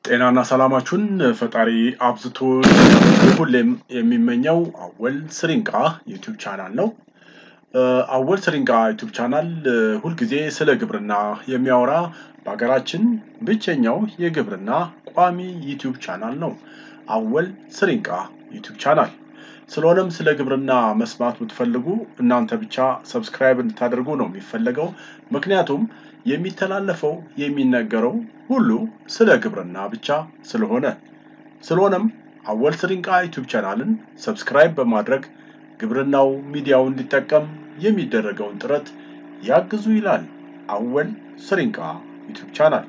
ጤናና ሰላማችሁን ፈጣሪ አብዝቶ ሁሌም የሚመኘው አወል ስሪንቃ ዩቲዩብ ቻናል ነው። አወል ስሪንቃ ዩቲዩብ ቻናል ሁልጊዜ ስለ ግብርና የሚያወራ በሀገራችን ብቸኛው የግብርና ቋሚ ዩቲዩብ ቻናል ነው። አወል ስሪንቃ ዩቲዩብ ቻናል። ስለሆነም ስለ ግብርና መስማት ብትፈልጉ እናንተ ብቻ ሰብስክራይብ እንድታደርጉ ነው የሚፈለገው። ምክንያቱም የሚተላለፈው የሚነገረው ሁሉ ስለ ግብርና ብቻ ስለሆነ ስለሆነም አወል ስሪንቃ ዩቲዩብ ቻናልን ሰብስክራይብ በማድረግ ግብርናው ሚዲያው እንዲጠቀም የሚደረገውን ጥረት ያግዙ ይላል አወል ስሪንቃ ዩቲዩብ ቻናል።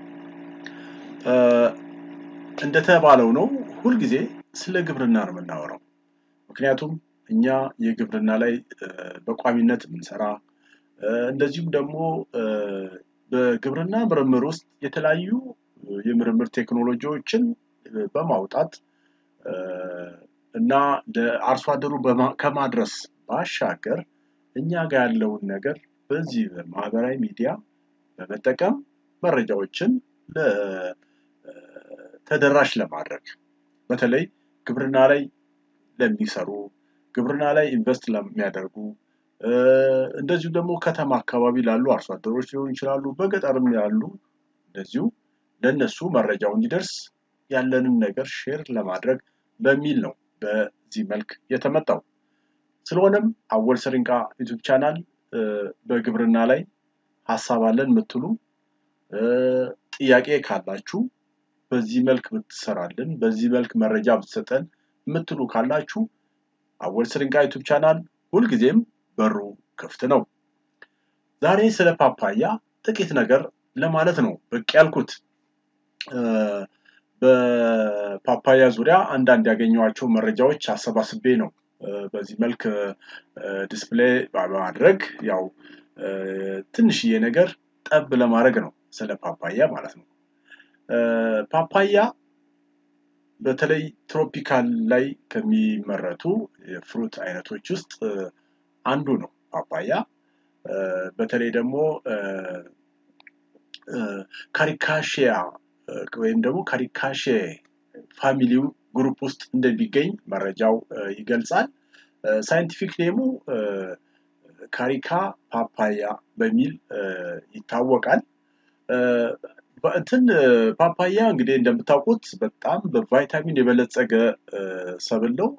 እንደተባለው ነው ሁልጊዜ ስለ ግብርና ነው የምናወራው። ምክንያቱም እኛ የግብርና ላይ በቋሚነት የምንሰራ እንደዚሁም ደግሞ በግብርና ምርምር ውስጥ የተለያዩ የምርምር ቴክኖሎጂዎችን በማውጣት እና ለአርሶ አደሩ ከማድረስ ባሻገር እኛ ጋር ያለውን ነገር በዚህ በማህበራዊ ሚዲያ በመጠቀም መረጃዎችን ተደራሽ ለማድረግ በተለይ ግብርና ላይ ለሚሰሩ ግብርና ላይ ኢንቨስት ለሚያደርጉ እንደዚሁ ደግሞ ከተማ አካባቢ ላሉ አርሶ አደሮች ሊሆኑ ይችላሉ፣ በገጠርም ያሉ እንደዚሁ ለነሱ መረጃው እንዲደርስ ያለንን ነገር ሼር ለማድረግ በሚል ነው በዚህ መልክ የተመጣው። ስለሆነም አወል ስሪንቃ ዩቲዩብ ቻናል በግብርና ላይ ሀሳብ አለን የምትሉ ጥያቄ ካላችሁ በዚህ መልክ ብትሰራልን፣ በዚህ መልክ መረጃ ብትሰጠን የምትሉ ካላችሁ አወል ስሪንቃ ዩቲዩብ ቻናል ሁልጊዜም በሩ ክፍት ነው። ዛሬ ስለ ፓፓያ ጥቂት ነገር ለማለት ነው ብቅ ያልኩት። በፓፓያ ዙሪያ አንዳንድ ያገኘኋቸው መረጃዎች አሰባስቤ ነው በዚህ መልክ ዲስፕሌይ በማድረግ ያው ትንሽዬ ነገር ጠብ ለማድረግ ነው ስለ ፓፓያ ማለት ነው። ፓፓያ በተለይ ትሮፒካል ላይ ከሚመረቱ የፍሩት አይነቶች ውስጥ አንዱ ነው ፓፓያ። በተለይ ደግሞ ካሪካሺያ ወይም ደግሞ ካሪካሼ ፋሚሊው ግሩፕ ውስጥ እንደሚገኝ መረጃው ይገልጻል። ሳይንቲፊክ ኔሙ ካሪካ ፓፓያ በሚል ይታወቃል። እንትን ፓፓያ እንግዲህ እንደምታውቁት በጣም በቫይታሚን የበለጸገ ሰብል ነው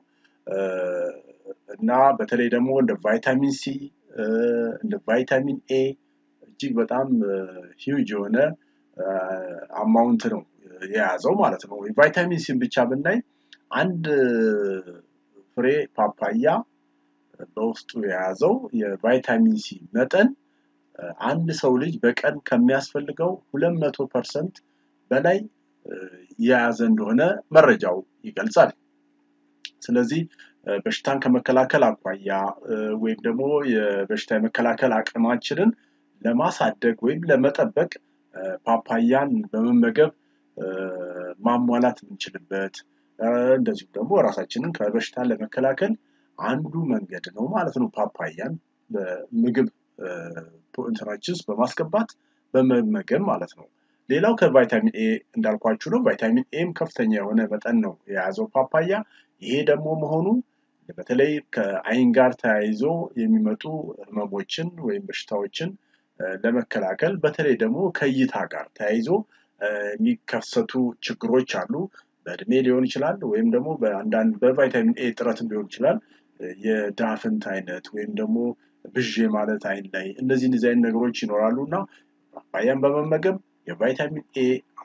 እና በተለይ ደግሞ እንደ ቫይታሚን ሲ እንደ ቫይታሚን ኤ እጅግ በጣም ሂውጅ የሆነ አማውንት ነው የያዘው ማለት ነው። የቫይታሚን ሲን ብቻ ብናይ አንድ ፍሬ ፓፓያ በውስጡ የያዘው የቫይታሚን ሲ መጠን አንድ ሰው ልጅ በቀን ከሚያስፈልገው ሁለት መቶ ፐርሰንት በላይ የያዘ እንደሆነ መረጃው ይገልጻል። ስለዚህ በሽታን ከመከላከል አኳያ ወይም ደግሞ የበሽታ የመከላከል አቅማችንን ለማሳደግ ወይም ለመጠበቅ ፓፓያን በመመገብ ማሟላት የምንችልበት እንደዚሁም ደግሞ ራሳችንን ከበሽታ ለመከላከል አንዱ መንገድ ነው ማለት ነው። ፓፓያን በምግብ እንትናችን ውስጥ በማስገባት በመመገብ ማለት ነው። ሌላው ከቫይታሚን ኤ እንዳልኳችሁ ነው። ቫይታሚን ኤም ከፍተኛ የሆነ መጠን ነው የያዘው ፓፓያ። ይሄ ደግሞ መሆኑ በተለይ ከአይን ጋር ተያይዞ የሚመጡ ህመሞችን ወይም በሽታዎችን ለመከላከል በተለይ ደግሞ ከእይታ ጋር ተያይዞ የሚከሰቱ ችግሮች አሉ። በእድሜ ሊሆን ይችላል ወይም ደግሞ በአንዳንድ በቫይታሚን ኤ እጥረትም ሊሆን ይችላል። የዳፍንት አይነት ወይም ደግሞ ብዥ ማለት አይን ላይ እነዚህ እንደዚህ አይነት ነገሮች ይኖራሉ እና ፓፓያን በመመገብ የቫይታሚን ኤ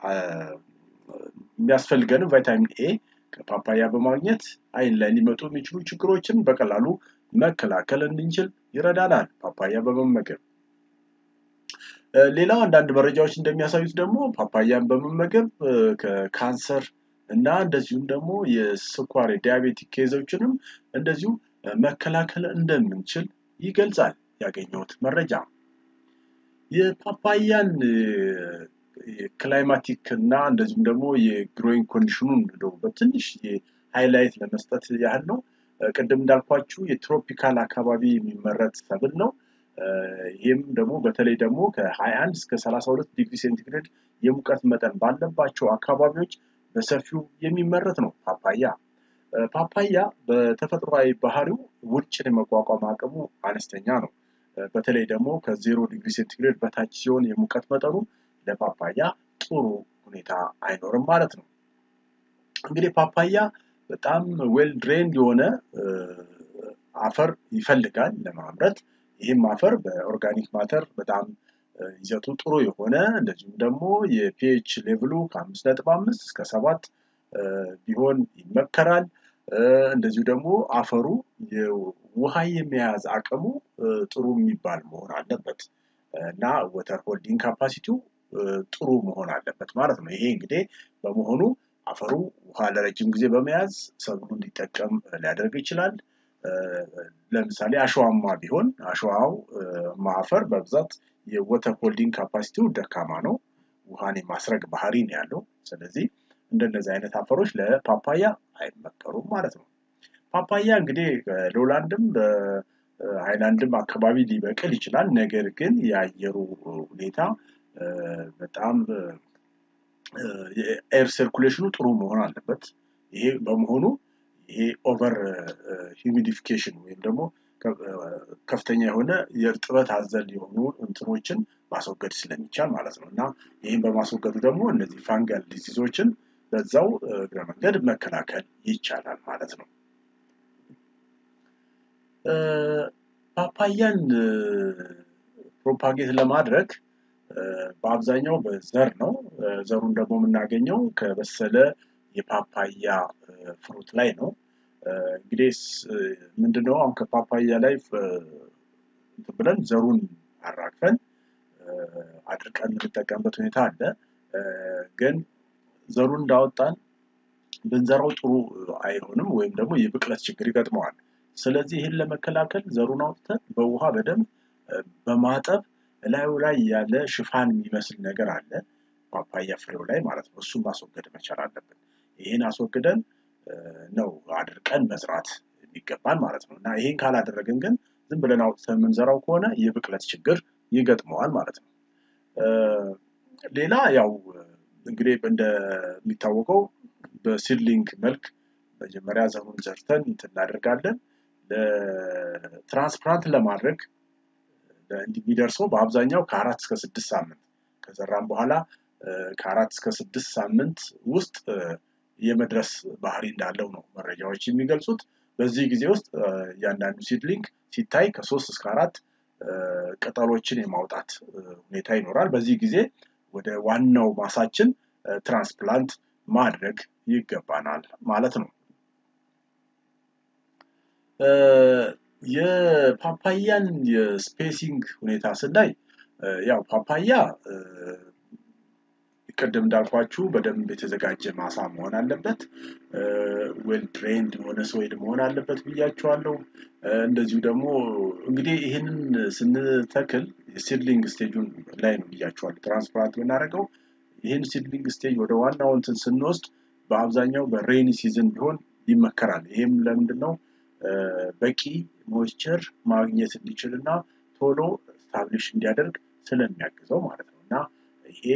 የሚያስፈልገንም ቫይታሚን ኤ ከፓፓያ በማግኘት አይን ላይ ሊመጡ የሚችሉ ችግሮችን በቀላሉ መከላከል እንድንችል ይረዳናል ፓፓያ በመመገብ። ሌላው አንዳንድ መረጃዎች እንደሚያሳዩት ደግሞ ፓፓያን በመመገብ ከካንሰር እና እንደዚሁም ደግሞ የስኳር የዲያቤቲክ ኬዞችንም እንደዚሁ መከላከል እንደምንችል ይገልጻል ያገኘሁት መረጃ። የፓፓያን ክላይማቲክ እና እንደዚሁም ደግሞ የግሮዊንግ ኮንዲሽኑን እንደው በትንሽ ሃይላይት ለመስጠት ያህል ነው። ቅድም እንዳልኳችሁ የትሮፒካል አካባቢ የሚመረት ሰብል ነው። ይህም ደግሞ በተለይ ደግሞ ከ21 እስከ 32 ዲግሪ ሴንቲግሬድ የሙቀት መጠን ባለባቸው አካባቢዎች በሰፊው የሚመረት ነው ፓፓያ። ፓፓያ በተፈጥሯዊ ባህሪው ውርጭን የመቋቋም አቅሙ አነስተኛ ነው። በተለይ ደግሞ ከዜሮ ዲግሪ ሴንቲግሬድ በታች ሲሆን የሙቀት መጠኑ ለፓፓያ ጥሩ ሁኔታ አይኖርም ማለት ነው። እንግዲህ ፓፓያ በጣም ዌል ድሬንድ የሆነ አፈር ይፈልጋል ለማምረት። ይህም አፈር በኦርጋኒክ ማተር በጣም ይዘቱ ጥሩ የሆነ እንደዚሁም ደግሞ የፒኤች ሌቭሉ ከአምስት ነጥብ አምስት እስከ ሰባት ቢሆን ይመከራል። እንደዚሁ ደግሞ አፈሩ ውሃ የመያዝ አቅሙ ጥሩ የሚባል መሆን አለበት እና ወተር ሆልዲንግ ካፓሲቲው ጥሩ መሆን አለበት ማለት ነው። ይሄ እንግዲህ በመሆኑ አፈሩ ውሃ ለረጅም ጊዜ በመያዝ ሰብሉ እንዲጠቀም ሊያደርግ ይችላል። ለምሳሌ አሸዋማ ቢሆን አሸዋው አፈር በብዛት የወተር ሆልዲንግ ካፓሲቲው ደካማ ነው። ውሃን የማስረግ ባህሪ ነው ያለው። ስለዚህ እንደነዚህ አይነት አፈሮች ለፓፓያ አይመከሩም ማለት ነው። ፓፓያ እንግዲህ በሎላንድም በሃይላንድም አካባቢ ሊበቅል ይችላል። ነገር ግን የአየሩ ሁኔታ በጣም የኤር ሰርኩሌሽኑ ጥሩ መሆን አለበት። ይሄ በመሆኑ ይሄ ኦቨር ሂሚዲፊኬሽን ወይም ደግሞ ከፍተኛ የሆነ የእርጥበት አዘል የሆኑ እንትኖችን ማስወገድ ስለሚቻል ማለት ነው እና ይህም በማስወገዱ ደግሞ እነዚህ ፋንጋል ዲዚዞችን በዛው እግረ መንገድ መከላከል ይቻላል ማለት ነው። ፓፓያን ፕሮፓጌት ለማድረግ በአብዛኛው በዘር ነው። ዘሩን ደግሞ የምናገኘው ከበሰለ የፓፓያ ፍሩት ላይ ነው። እንግዲህ ምንድነው አሁን ከፓፓያ ላይ ብለን ዘሩን አራግፈን አድርቀን የምንጠቀምበት ሁኔታ አለ። ግን ዘሩን እንዳወጣን ብንዘራው ጥሩ አይሆንም ወይም ደግሞ የብቅለት ችግር ይገጥመዋል። ስለዚህ ይህን ለመከላከል ዘሩን አውጥተን በውሃ በደንብ በማጠብ እላዩ ላይ ያለ ሽፋን የሚመስል ነገር አለ ፓፓያ ፍሬው ላይ ማለት ነው። እሱን ማስወገድ መቻል አለብን። ይህን አስወግደን ነው አድርቀን መዝራት የሚገባን ማለት ነው እና ይህን ካላደረግን ግን ዝም ብለን አውጥተን የምንዘራው ከሆነ የብቅለት ችግር ይገጥመዋል ማለት ነው። ሌላ ያው እንግዲህ እንደሚታወቀው በሲድሊንግ መልክ መጀመሪያ ዘሩን ዘርተን እንትን እናደርጋለን። ለትራንስፕላንት ለማድረግ የሚደርሰው በአብዛኛው ከአራት እስከ ስድስት ሳምንት ከዘራም በኋላ ከአራት እስከ ስድስት ሳምንት ውስጥ የመድረስ ባህሪ እንዳለው ነው መረጃዎች የሚገልጹት። በዚህ ጊዜ ውስጥ እያንዳንዱ ሲድሊንግ ሲታይ ከሶስት እስከ አራት ቅጠሎችን የማውጣት ሁኔታ ይኖራል። በዚህ ጊዜ ወደ ዋናው ማሳችን ትራንስፕላንት ማድረግ ይገባናል ማለት ነው። የፓፓያን የስፔሲንግ ሁኔታ ስናይ ያው ፓፓያ ቅድም እንዳልኳችሁ በደንብ የተዘጋጀ ማሳ መሆን አለበት። ዌል ትሬንድ የሆነ ሶይል መሆን አለበት ብያችኋለሁ። እንደዚሁ ደግሞ እንግዲህ ይህንን ስንተክል ሲድሊንግ ስቴጁን ላይ ነው ብያችኋለሁ። ትራንስፕላንት የምናደርገው ይህን ሲድሊንግ ስቴጅ ወደ ዋናው እንትን ስንወስድ በአብዛኛው በሬኒ ሲዝን ቢሆን ይመከራል። ይህም ለምንድን ነው? በቂ ሞይስቸር ማግኘት እንዲችል እና ቶሎ ስታብሊሽ እንዲያደርግ ስለሚያግዘው ማለት ነው እና ይሄ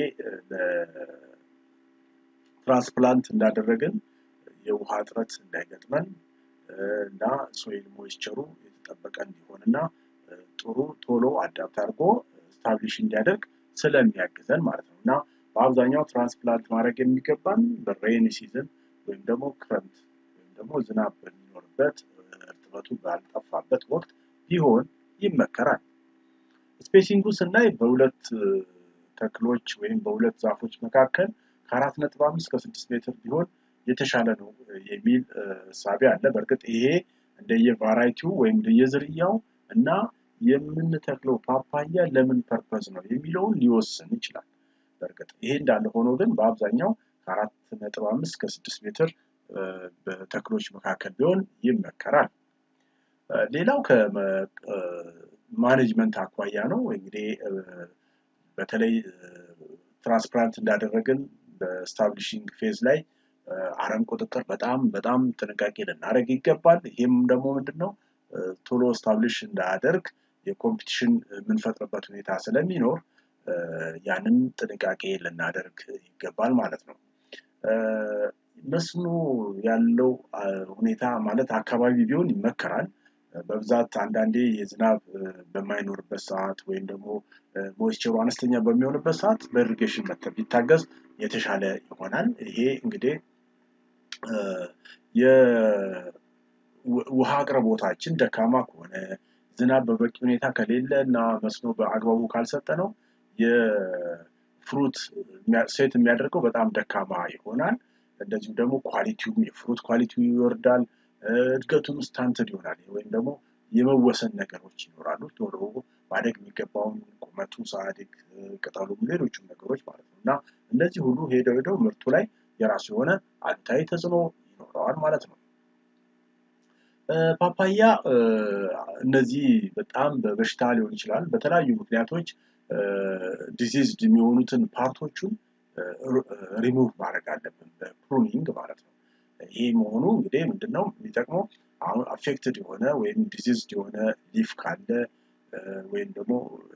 ትራንስፕላንት እንዳደረግን የውሃ እጥረት እንዳይገጥመን እና ሶይል ሞይስቸሩ የተጠበቀ እንዲሆን እና ጥሩ ቶሎ አዳፕት አድርጎ ስታብሊሽ እንዲያደርግ ስለሚያግዘን ማለት ነው እና በአብዛኛው ትራንስፕላንት ማድረግ የሚገባን በሬኒ ሲዝን ወይም ደግሞ ክረምት ወይም ደግሞ ዝናብ በሚኖርበት እርጥበቱ ባልጠፋበት ወቅት ቢሆን ይመከራል። ስፔሲንጉ ስናይ በሁለት ተክሎች ወይም በሁለት ዛፎች መካከል ከአራት ነጥብ አምስት ከስድስት ሜትር ቢሆን የተሻለ ነው የሚል እሳቤ አለ። በእርግጥ ይሄ እንደየቫራይቲው ወይም እንደየዝርያው እና የምንተክለው ፓፓያ ለምን ፐርፐዝ ነው የሚለውን ሊወስን ይችላል። በእርግጥ ይሄ እንዳለ ሆኖ ግን በአብዛኛው ከአራት ነጥብ አምስት ከስድስት ሜትር በተክሎች መካከል ቢሆን ይመከራል። ሌላው ከማኔጅመንት አኳያ ነው እንግዲህ በተለይ ትራንስፕላንት እንዳደረግን በስታብሊሽንግ ፌዝ ላይ አረም ቁጥጥር በጣም በጣም ጥንቃቄ ልናደርግ ይገባል። ይህም ደግሞ ምንድን ነው ቶሎ ስታብሊሽ እንዳያደርግ የኮምፒቲሽን የምንፈጥርበት ሁኔታ ስለሚኖር ያንን ጥንቃቄ ልናደርግ ይገባል ማለት ነው። መስኖ ያለው ሁኔታ ማለት አካባቢ ቢሆን ይመከራል። በብዛት አንዳንዴ የዝናብ በማይኖርበት ሰዓት ወይም ደግሞ ሞይስቸሩ አነስተኛ በሚሆንበት ሰዓት በኢሪጌሽን ቢታገዝ የተሻለ ይሆናል። ይሄ እንግዲህ የውሃ አቅርቦታችን ደካማ ከሆነ ዝናብ በበቂ ሁኔታ ከሌለ እና መስኖ በአግባቡ ካልሰጠ ነው የፍሩት ሴት የሚያደርገው በጣም ደካማ ይሆናል። እንደዚሁም ደግሞ ኳሊቲውም የፍሩት ኳሊቲው ይወርዳል። እድገቱም ስታንትድ ይሆናል ወይም ደግሞ የመወሰን ነገሮች ይኖራሉ። ቶሎ ማደግ የሚገባውን ቁመቱ ሳያድግ ቅጠሉም ሌሎቹም ነገሮች ማለት ነው እና እነዚህ ሁሉ ሄደው ሄደው ምርቱ ላይ የራሱ የሆነ አሉታዊ ተጽዕኖ ይኖረዋል ማለት ነው። ፓፓያ እነዚህ በጣም በበሽታ ሊሆን ይችላል በተለያዩ ምክንያቶች ዲዚዝድ የሚሆኑትን ፓርቶቹን ሪሙቭ ማድረግ አለብን በፕሩኒንግ ማለት ነው። ይሄ መሆኑ እንግዲህ ምንድነው የሚጠቅመው አሁን አፌክትድ የሆነ ወይም ዲዚዝድ የሆነ ሊፍ ካለ ወይም ደግሞ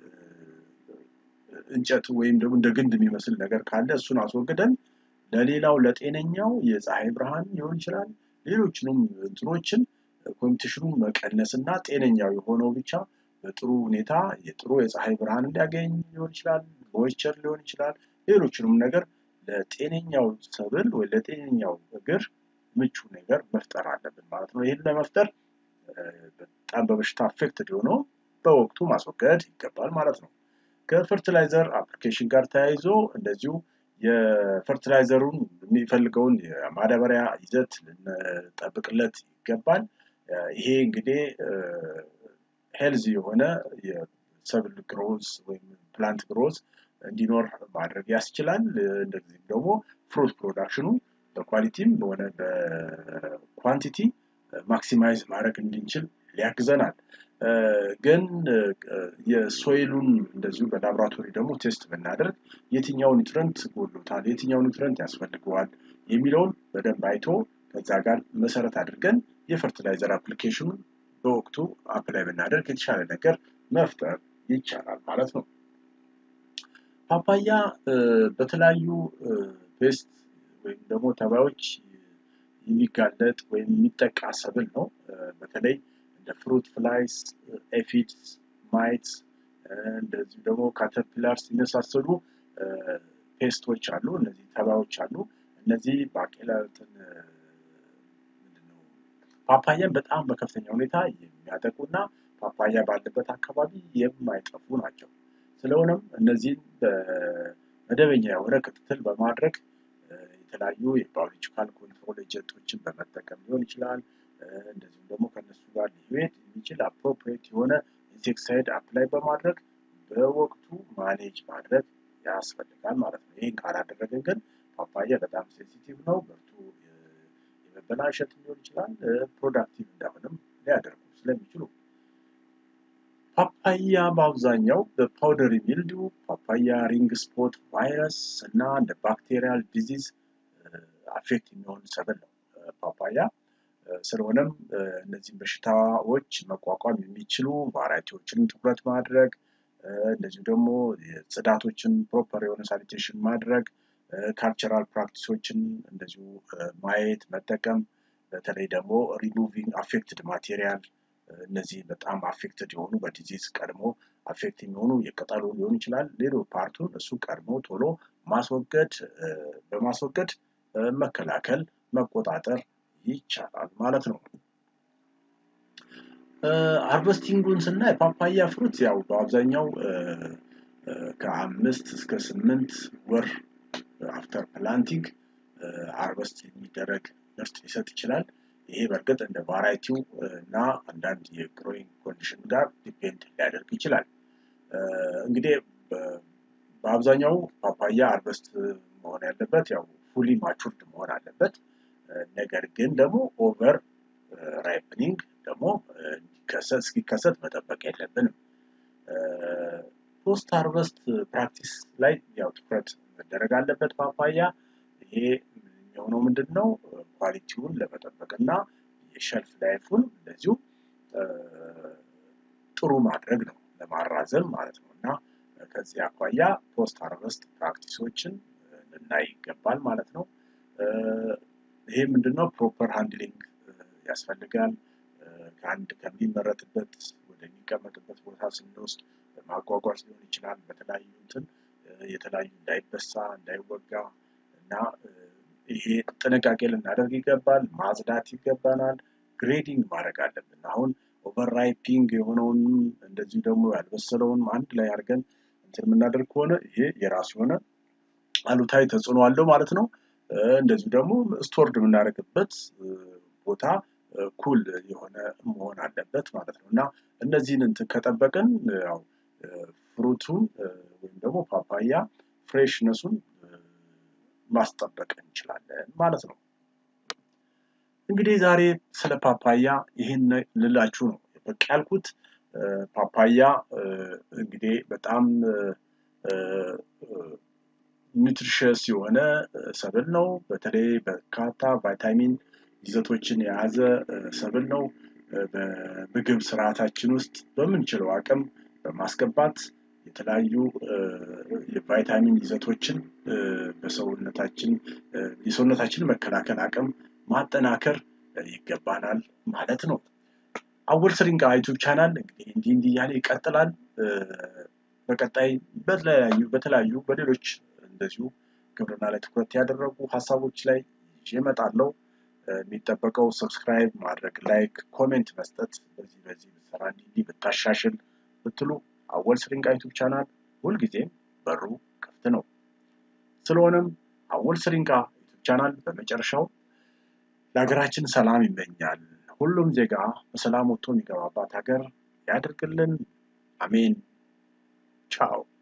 እንጨት ወይም ደግሞ እንደ ግንድ የሚመስል ነገር ካለ እሱን አስወግደን ለሌላው ለጤነኛው የፀሐይ ብርሃን ሊሆን ይችላል ሌሎችንም እንትኖችን ኮምፒቲሽኑን መቀነስ እና ጤነኛው የሆነው ብቻ በጥሩ ሁኔታ የጥሩ የፀሐይ ብርሃን እንዲያገኝ ሊሆን ይችላል ሞይስቸር ሊሆን ይችላል ሌሎችንም ነገር ለጤነኛው ሰብል ወይ ለጤነኛው እግር ምቹ ነገር መፍጠር አለብን ማለት ነው። ይህን ለመፍጠር በጣም በበሽታ አፌክትድ የሆነው በወቅቱ ማስወገድ ይገባል ማለት ነው። ከፈርቲላይዘር አፕሊኬሽን ጋር ተያይዞ እንደዚሁ የፈርቲላይዘሩን የሚፈልገውን የማዳበሪያ ይዘት ልንጠብቅለት ይገባል። ይሄ እንግዲህ ሄልዚ የሆነ የሰብል ግሮዝ ወይም ፕላንት ግሮዝ እንዲኖር ማድረግ ያስችላል። እንደዚህም ደግሞ ፍሩት ፕሮዳክሽኑ በኳሊቲም ሆነ በኳንቲቲ ማክሲማይዝ ማድረግ እንድንችል ሊያግዘናል። ግን የሶይሉን እንደዚሁ በላቦራቶሪ ደግሞ ቴስት ብናደርግ የትኛው ኒውትረንት ጎሎታል፣ የትኛው ኒውትረንት ያስፈልገዋል የሚለውን በደንብ አይቶ ከዛ ጋር መሰረት አድርገን የፈርቲላይዘር አፕሊኬሽኑን በወቅቱ አፕላይ ብናደርግ የተሻለ ነገር መፍጠር ይቻላል ማለት ነው። ፓፓያ በተለያዩ ፔስት ወይም ደግሞ ተባዮች የሚጋለጥ ወይም የሚጠቃ ሰብል ነው። በተለይ እንደ ፍሩት ፍላይስ፣ ኤፊድስ፣ ማይትስ እንደዚሁ ደግሞ ካተርፒላርስ የመሳሰሉ ፔስቶች አሉ። እነዚህ ተባዮች አሉ። እነዚህ ባቄላትን ፓፓያን በጣም በከፍተኛ ሁኔታ የሚያጠቁና ፓፓያ ባለበት አካባቢ የማይጠፉ ናቸው። ስለሆነም እነዚህን በመደበኛ የሆነ ክትትል በማድረግ የተለያዩ የባዮሎጂካል ኮንትሮል ኤጀንቶችን በመጠቀም ሊሆን ይችላል። እንደዚሁም ደግሞ ከነሱ ጋር ሊሄድ የሚችል አፕሮፕሪየት የሆነ ኢንሴክሳይድ አፕላይ በማድረግ በወቅቱ ማኔጅ ማድረግ ያስፈልጋል ማለት ነው። ይህን ካላደረግን ግን ፓፓያ በጣም ሴንሲቲቭ ነው። ምርቱ የመበላሸት ሊሆን ይችላል። ፕሮዳክቲቭ እንዳሆንም ሊያደርጉ ስለሚችሉ ፓፓያ በአብዛኛው በፓውደሪ ሚልዲው፣ ፓፓያ ሪንግ ስፖት ቫይረስ እና እንደ ባክቴሪያል ዲዚዝ አፌክት የሚሆን ሰብል ነው ፓፓያ። ስለሆነም እነዚህም በሽታዎች መቋቋም የሚችሉ ቫራይቲዎችን ትኩረት ማድረግ እንደዚሁ ደግሞ ጽዳቶችን ፕሮፐር የሆነ ሳኒቴሽን ማድረግ ካልቸራል ፕራክቲሶችን እንደዚሁ ማየት መጠቀም በተለይ ደግሞ ሪሙቪንግ አፌክትድ ማቴሪያል እነዚህ በጣም አፌክትድ የሆኑ በዲዚዝ ቀድሞ አፌክት የሚሆኑ የቅጠሉ ሊሆን ይችላል ሌሎ ፓርቱን እሱ ቀድሞ ቶሎ ማስወገድ በማስወገድ መከላከል መቆጣጠር ይቻላል ማለት ነው። ሃርቨስቲንጉን ስናይ ፓፓያ ፍሩት ያው በአብዛኛው ከአምስት እስከ ስምንት ወር አፍተር ፕላንቲንግ ሃርቨስት የሚደረግ ምርት ሊሰጥ ይችላል። ይሄ በእርግጥ እንደ ቫራይቲው እና አንዳንድ የግሮዊንግ ኮንዲሽን ጋር ዲፔንድ ሊያደርግ ይችላል። እንግዲህ በአብዛኛው ፓፓያ ሃርቨስት መሆን ያለበት ያው ፉሊ ማቹርድ መሆን አለበት። ነገር ግን ደግሞ ኦቨር ራይፕኒንግ ደግሞ እንዲከሰት እስኪከሰት መጠበቅ የለብንም። ፖስት ሃርቨስት ፕራክቲስ ላይ ያው ትኩረት መደረግ አለበት ፓፓያ። ይሄ የሚሆነው ምንድን ነው? ኳሊቲውን ለመጠበቅ እና የሸልፍ ላይፉን እንደዚሁ ጥሩ ማድረግ ነው። ለማራዘም ማለት ነው እና ከዚህ አኳያ ፖስት ሃርቨስት ፕራክቲሶችን ልናይ ይገባል ማለት ነው። ይሄ ምንድነው ፕሮፐር ሃንድሊንግ ያስፈልጋል። ከአንድ ከሚመረትበት ወደሚቀመጥበት ቦታ ስንወስድ ማጓጓዝ ሊሆን ይችላል። በተለያዩ እንትን የተለያዩ እንዳይበሳ እንዳይወጋ እና ይሄ ጥንቃቄ ልናደርግ ይገባል። ማጽዳት ይገባናል። ግሬዲንግ ማድረግ አለብን። አሁን ኦቨርራይፒንግ የሆነውንም እንደዚሁ ደግሞ ያልበሰለውንም አንድ ላይ አድርገን እንትን የምናደርግ ከሆነ ይሄ የራሱ የሆነ አሉታዊ ተጽዕኖ አለው ማለት ነው። እንደዚሁ ደግሞ ስቶርድ የምናደርግበት ቦታ ኩል የሆነ መሆን አለበት ማለት ነው እና እነዚህን እንትን ከጠበቅን ያው ፍሩቱን ወይም ደግሞ ፓፓያ ፍሬሽነሱን ማስጠበቅ እንችላለን ማለት ነው። እንግዲህ ዛሬ ስለ ፓፓያ ይህን ልላችሁ ነው በቃ ያልኩት። ፓፓያ እንግዲህ በጣም ኒውትሪሽስ የሆነ ሰብል ነው። በተለይ በርካታ ቫይታሚን ይዘቶችን የያዘ ሰብል ነው። በምግብ ስርዓታችን ውስጥ በምንችለው አቅም በማስገባት የተለያዩ የቫይታሚን ይዘቶችን በሰውነታችን የሰውነታችን መከላከል አቅም ማጠናከር ይገባናል ማለት ነው። አወል ስሪንቃ ዩቱብ ቻናል እንግዲህ እንዲህ እንዲህ እያለ ይቀጥላል። በቀጣይ በተለያዩ በተለያዩ በሌሎች እንደዚሁ ግብርና ላይ ትኩረት ያደረጉ ሀሳቦች ላይ ይዤ እመጣለሁ። የሚጠበቀው ሰብስክራይብ ማድረግ፣ ላይክ፣ ኮሜንት መስጠት በዚህ በዚህ ብትሰራ እንዲህ እንዲህ ብታሻሽል ብትሉ አወል ስሪንቃ ዩቱብ ቻናል ሁልጊዜም በሩ ክፍት ነው። ስለሆነም አወል ስሪንቃ ዩቱብ ቻናል በመጨረሻው ለሀገራችን ሰላም ይመኛል። ሁሉም ዜጋ በሰላም ወጥቶ የሚገባባት ሀገር ያድርግልን። አሜን። ቻው